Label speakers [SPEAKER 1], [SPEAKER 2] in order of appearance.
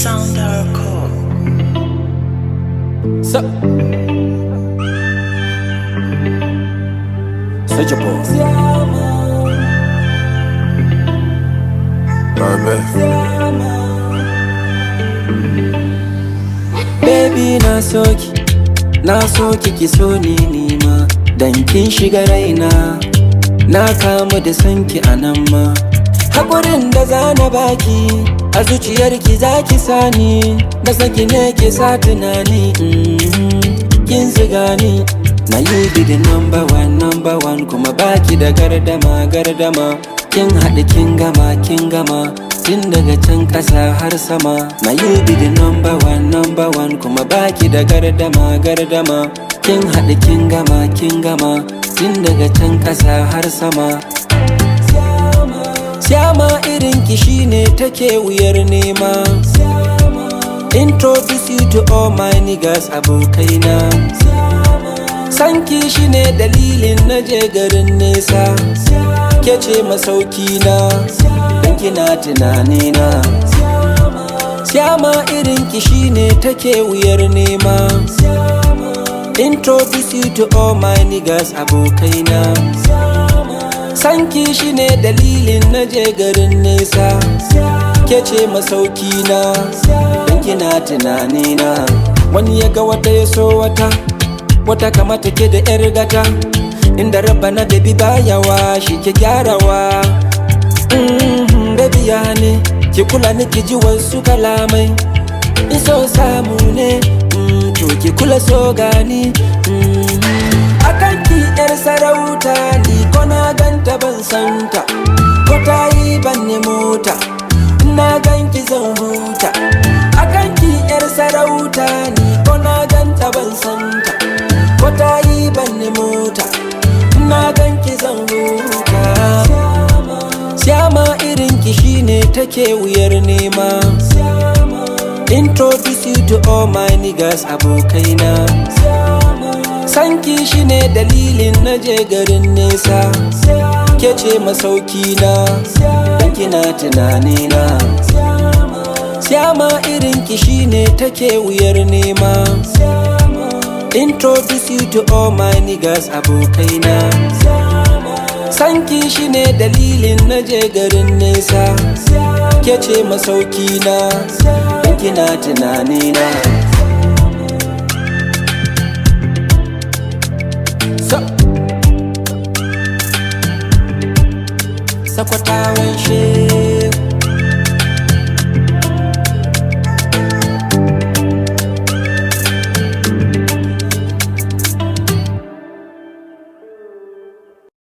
[SPEAKER 1] Sound Oracle.
[SPEAKER 2] So, such a boss. Baby na soki, na soki ki so ni nima Dan kin shiga raina, na kamu da sanki a nan ma Haƙurin da za na baki, a zuciyarki za ki sani Na saki ne ke sa tunani, mhm, kin ziga ni Na you be the number one, number one Kuma baki da gardama, gardama Kin haɗu kin gama, kin gama Tun daga can ƙasa har sama Na you be the number one, number one Kuma baki da gardama, gardama Kin haɗu kin gama, kin gama Tun daga can ƙasa har sama Siyama irin ki shine take wuyar nema Introduce you to all my niggas abokaina Sanki shine dalilin na je garin nesa Ke ce masauki na Dan kina tunani na Siyama irin ki shine take wuyar nema Introduce you to all my niggas abokaina Sanki shine dalilin na je garin nesa Ke ce masauki na Dan kina tunani na Wani ya ga wata ya so wata Wata kamata ke da yar gata Inda rabba na baby bayawa shi ke gyarawa mm Baby ya ne Ki kula ni ki ji wasu kalamai In so samu ne mm, To ki kula so gani mm. Akan ki yar sarauta ni ko na ganta ban santa Ko ta yi ban ne mota Na ganki zan huta Akan ki yar sarauta ni ko na ganta ban santa Ko ta yi ban ne mota Na ganki zan huta Siyama irin ki shine take wuyar nema Introduce you to all my niggas abokaina Sanki shine dalilin na je garin nesa Ke ce masauki na Dan kina tunani na Siyama irin ki shine take wuyar nema Introduce you to all my niggas abokaina Sanki shine dalilin na je garin nesa Ke ce masauki na Dan kina tunani na So Sakwatawan shi